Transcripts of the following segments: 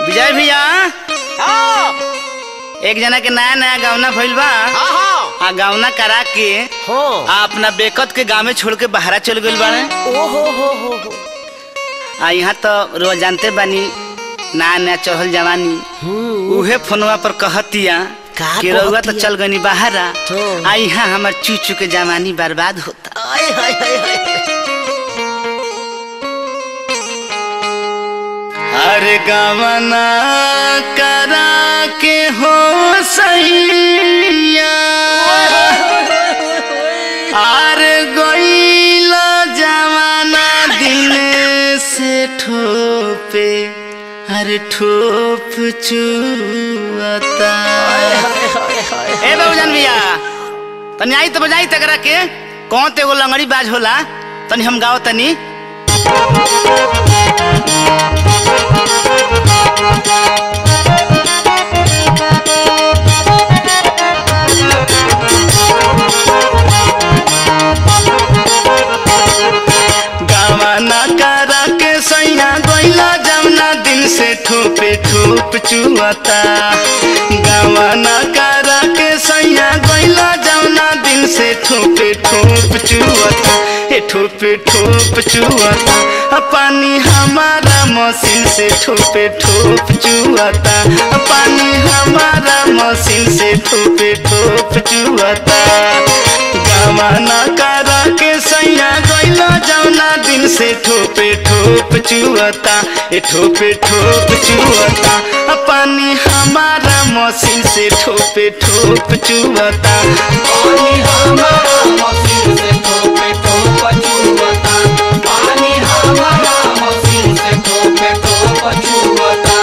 विजय भैया हाँ एक जना के नया नया गावना भइल बा हाँ हाँ आ गावना करा के हाँ आ अपना बेकत के गाँव में छोड़ के बाहरा चल गइल बाड़े ओ हो हो हो हो आ यहाँ तो रोज जानते बानी नया नया चढ़ल जवानी हम्म, उहे फोनवा पर कहतिया का कि रउआ तो कहतिया? चल गनी बाहरा हाँ। आ यहाँ हमार चूचू के जवानी बर्बाद होता आय हाय हाय हाय अरे गवना करा के हो सैया अरे गईला जवाना दिन से ठोपे अरे ठोप चुअता ए बाबूजान भैया तनी आई तो बजाई तकरा के कौन ते एगो लंगड़ी बाज होला तनी हम गाओ तनी गावाना करा के सैया गईला जमुना दिन से ठोपे ठोप चुअता गावाना करा के सैया गईला जमुना दिन से ठोपे ठोप चुअता ए ठोपे ठोप चुअता आ पानी हमारा मशीन से ठोपे ठोप चुअता आ पानी हमारा मशीन से ठोपे ठोप चुअता गावाना करा के सैया गईला जौना दिन से ठोपे ठोप चुअता ए ठोपे ठोप चुअता आ पानी हमारा मशीन से ठोपे ठोप चुअता पानी हमारा मशीन से ठोपे ठोप चुवता पानी हमारा मशीन से ठोपे ठोप चुवता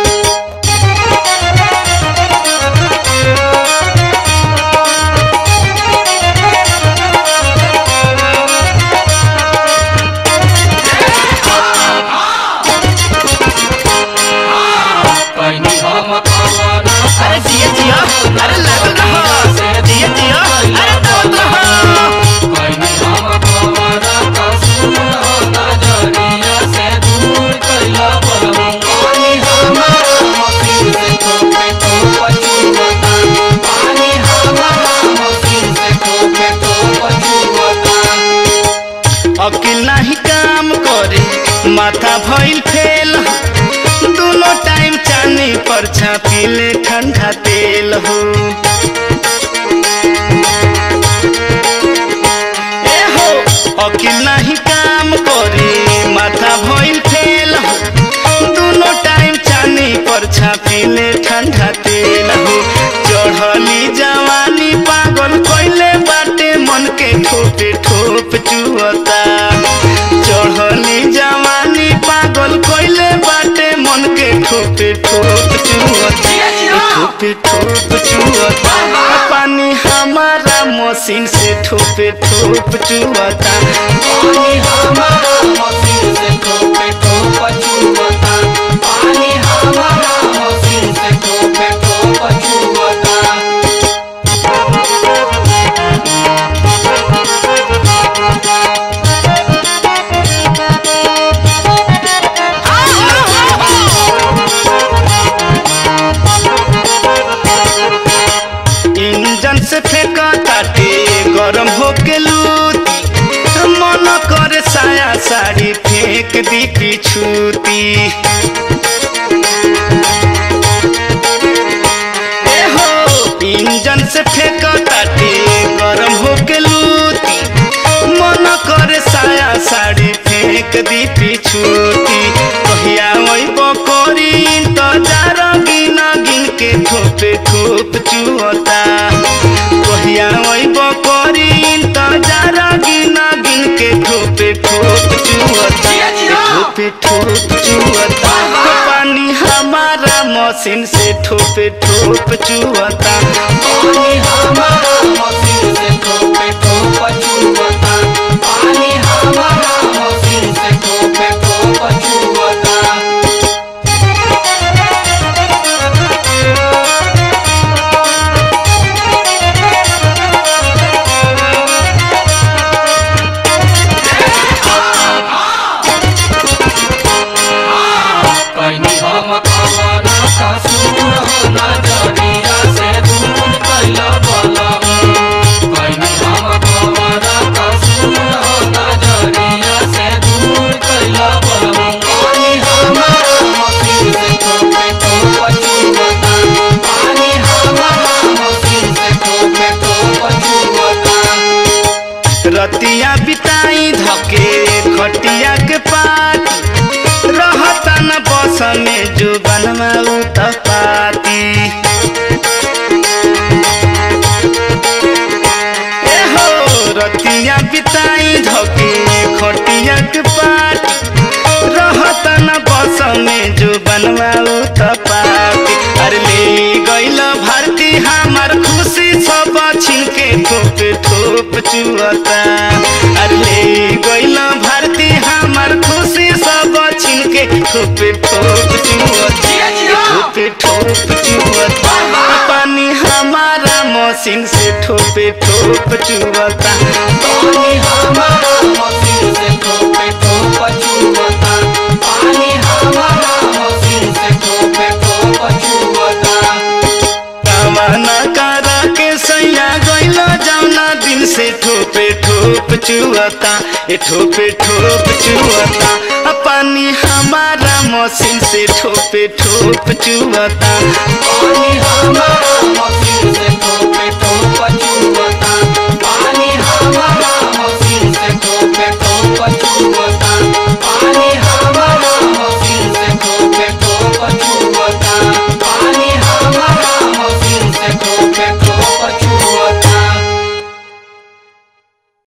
पानी हम कवना अरे जिया जिया अरे लागल रहो जिया जिया अरे दौड़ रहो पानी हम कवना का सुनो नजरिया से दूर कैला बलम पानी हमारा मशीन से ठोपे ठोप चुवता पानी हमारा मशीन से ठोपे ठोप चुवता अकिल नहीं काम करे माथा भइल फेल दोनों टाइम चानी पर छापिले ठंडा तेल हो ए हो अकिल नहीं काम करे माथा भइल फेल हो दोनों टाइम चानी पर छापिले ठंडा तेल हो चढ़ली जवानी पागल कइले बाटे मन के ठोपे ठोप चुअता चढ़ली जवानी पागल कइले बाटे मन के ठोपे ठोप चुअता ठोपे ठोप चुअता पानी हमारा मशीन से ठोपे ठोप चुअता पानी हमारा मशीन से ठोपे ठोप चुवता पानी हमारा मशीन से ठोपे ठोप चुवता इंजन से फेंका ताटे गरम होके लूती मन करे साया साड़ी फेंक दी पिछूती ए हो इंजन से फेंका ताटे गरम होके लूती मन करे साया साड़ी फेंक दी पिछूती कहिया वही बकोरी इंतजार गिना गिन के ठोपे ठोप चुअता कहिया वही बकोरी इंतजार गिना गिन के ठोपे ठोप चुअता ठोपे ठोप चुअता पानी हमारा मशीन से ठोपे ठोप चुअता पानी हमारा मशीन से ठोपे ठोप चुवता पानी हमारा मशीन से ठोपे ठोप चुवता पानी हम कवना कसूर हो नजरिया से दूर कैला बलम कैनी हम कवना कसूर हो नजरिया से दूर कैला बलम पानी हमारा मसीन से ठोके तो पछुवता पानी हमारा मसीन से ठोके तो पछुवता रतिया बिताई धके खटिया के पात रहता न बस में जो बनवा पाती ए हो रतिया बिताई धके खटिया के पात रहता न बस में जो बनवा पाती अरे ले गइल भारती हमार खुशी सब छिन के ठोप ठोप चुअता अरे ले गइल भारती हमार खुशी सब छिन के ठोप ठोप चुअता ठोप ठोप चुअता पानी हमारा मशीन से ठोपे ठोप चुअता पानी हमारा मशीन से ठोके तो पछुवता पानी हमारा मशीन से ठोके तो पछुवता कामना करा के सैया गइल जौना दिन से ठोपे ठोप चुअता ए ठोपे ठोप चुअता आ पानी हमारा मशीन से ठोपे ठोप चुअता पानी हमारा मशीन से